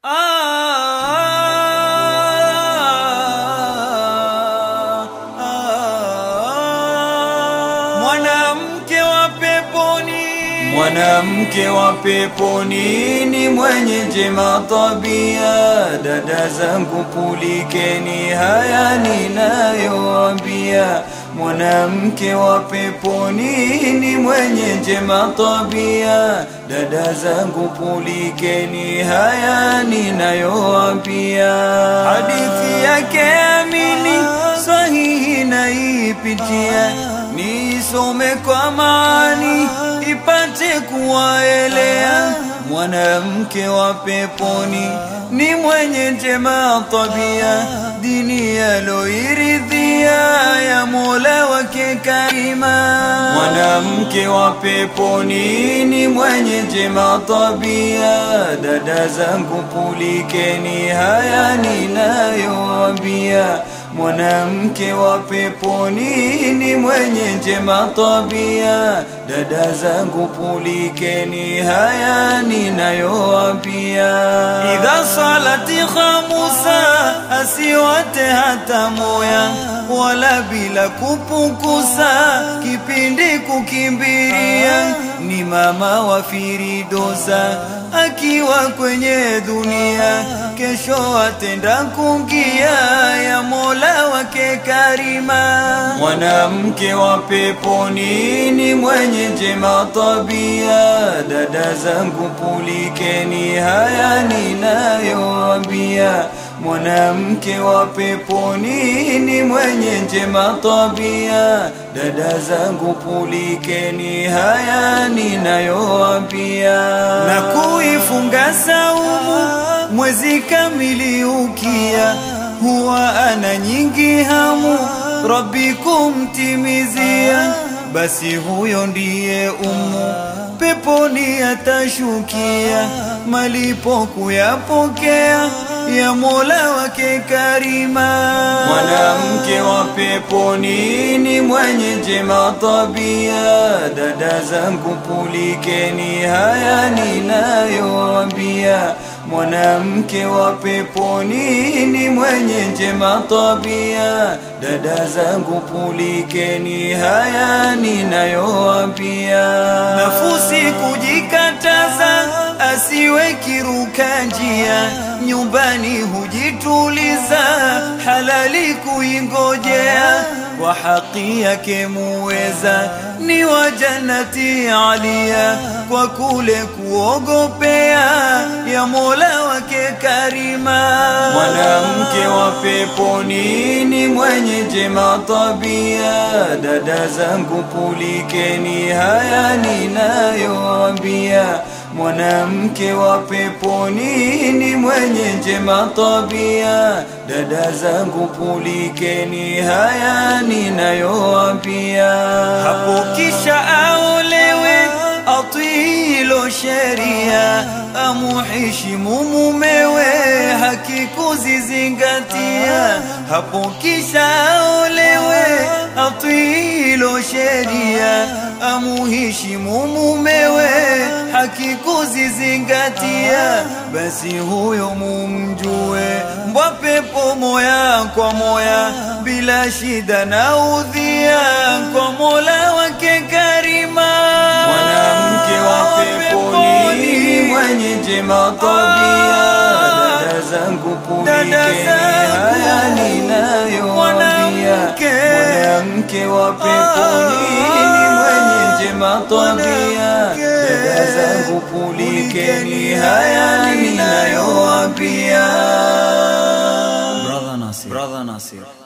Mwanamke wa peponi, Mwanamke wa peponi ni mwenye njema tabia. Dada zangu pulikeni haya ninayoambia. Mwanamke wa peponi ni mwenye njema tabia. Dada zangu pulikeni haya ninayoambia. Hadithi yake amini sahihi naipitia nisome kwa maani ipate kuwaelea. Mwanamke wa peponi ni mwenye njema tabia, dini yaloiridhia ya Mola wake karima. Mwanamke wa peponi ni mwenye njema tabia, dada zangu pulikeni haya ninayoambia. Mwanamke wa peponi ni mwenye njema tabia, dada zangu pulikeni haya ninayoambia. idha salati khamusa, asiwate hata moya, wala bila kupukusa, kipindi kukimbiria. Ni mama wa Firidosa akiwa kwenye dunia, kesho atenda kungia ya Mola wake karima. Mwanamke wa peponi ni mwenye njema tabia, dada zangu pulikeni haya ninayoambia. Mwanamke wa peponi ni mwenye njema tabia, dada zangu pulikeni haya ninayoambia. na kuifunga saumu mwezi kamili ukia, huwa ana nyingi hamu Rabbi kumtimizia, basi huyo ndiye umu peponi atashukia, malipo kuyapokea ya Mola wake karima. Mwanamke wa peponi ni mwenye njema tabia, dada zangu pulikeni haya ninayoambia. Mwanamke wa peponi ni mwenye njema tabia, dada zangu pulikeni haya ninayoambia. Nafusi kujikataza, asiwe kiruka njia, nyumbani hujituliza, halali kuingojea, kwa haki yake muweza, ni wa jannati alia, kwa kule kuogopea ya Mola wake karima. Mwanamke wa peponi ni mwenye njema tabia, dada zangu pulikeni haya ninayoambia. Mwanamke wa peponi ni mwenye njema tabia, dada zangu pulikeni haya ninayoambia. hapo kisha aolewe atilo sheria amuheshimu mumewe haki kuzizingatia hapo kisha aolewe atilo sheria amuheshimu mumewe haki kuzizingatia basi huyo mumjue mbwa pepo moya kwa moya bila shida na udhia kwa mola wake karima Mwanamke wa peponi ni mwenye njema tabia, dada zangu pulikeni haya ninayoambia. Mwanamke wa peponi ni mwenye njema tabia, dada zangu pulikeni haya ninayoambia. brother nasir brother nasir